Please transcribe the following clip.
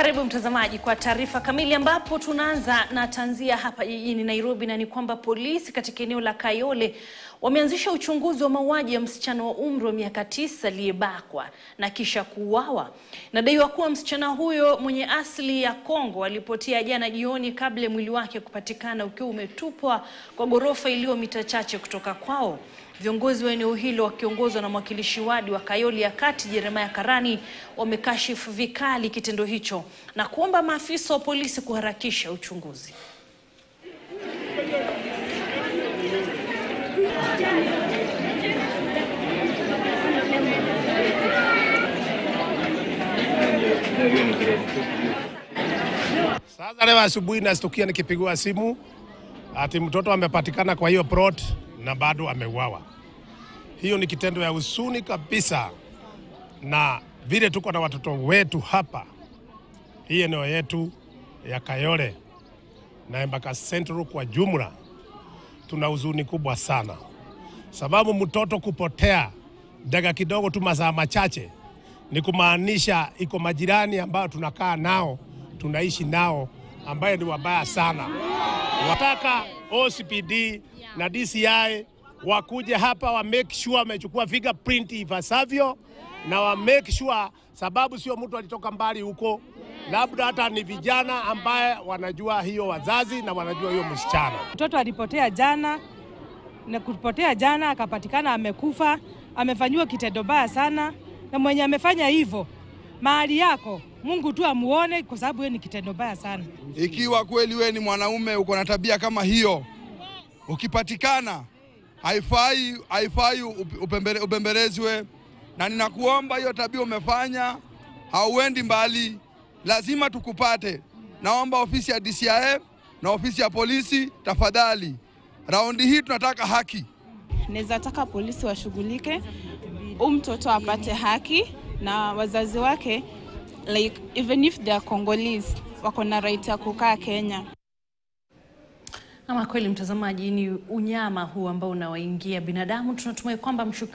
Karibu mtazamaji kwa taarifa kamili, ambapo tunaanza na tanzia hapa jijini Nairobi, na ni kwamba polisi katika eneo la Kayole wameanzisha uchunguzi wa mauaji ya msichana wa umri wa miaka tisa aliyebakwa na kisha kuuawa. Inadaiwa kuwa msichana huyo mwenye asili ya Kongo alipotea jana jioni kabla ya mwili wake kupatikana ukiwa umetupwa kwa ghorofa iliyo mita chache kutoka kwao. Viongozi wa eneo hilo wakiongozwa na mwakilishi wadi wa Kayole ya Kati Jeremiah Karani wamekashifu vikali kitendo hicho na kuomba maafisa wa polisi kuharakisha uchunguzi. Sasa leo asubuhi nastukia nikipigiwa simu ati mtoto amepatikana kwa hiyo plot na bado ameuawa. Hiyo ni kitendo ya huzuni kabisa, na vile tuko na watoto wetu hapa hii eneo yetu ya Kayole na Embaka Central kwa jumla, tuna huzuni kubwa sana, sababu mtoto kupotea daga kidogo tu, masaa machache, ni kumaanisha iko majirani ambayo tunakaa nao tunaishi nao ambaye ni wabaya sana. Wataka OCPD na DCI wakuje hapa wa make sure wamechukua fingerprint ipasavyo na wa make sure, sababu sio mtu alitoka mbali huko, labda hata ni vijana ambaye wanajua hiyo wazazi na wanajua hiyo msichana. Mtoto alipotea jana na kupotea jana akapatikana amekufa, amefanyiwa kitendo baya sana, na mwenye amefanya hivyo mahali yako Mungu tu amuone, kwa sababu hiyo ni kitendo baya sana. Ikiwa kweli we ni mwanaume uko na tabia kama hiyo, ukipatikana haifai, haifai upembere, upembelezwe, na ninakuomba hiyo tabia umefanya, hauendi mbali, lazima tukupate. Naomba ofisi ya DCI na ofisi ya polisi, tafadhali, raundi hii tunataka haki. Naweza taka polisi washughulike, huyu mtoto apate haki na wazazi wake like even if they are Congolese wako na right ya kukaa Kenya. Ama kweli, mtazamaji, ni unyama huu ambao unawaingia binadamu. Tunatumai kwamba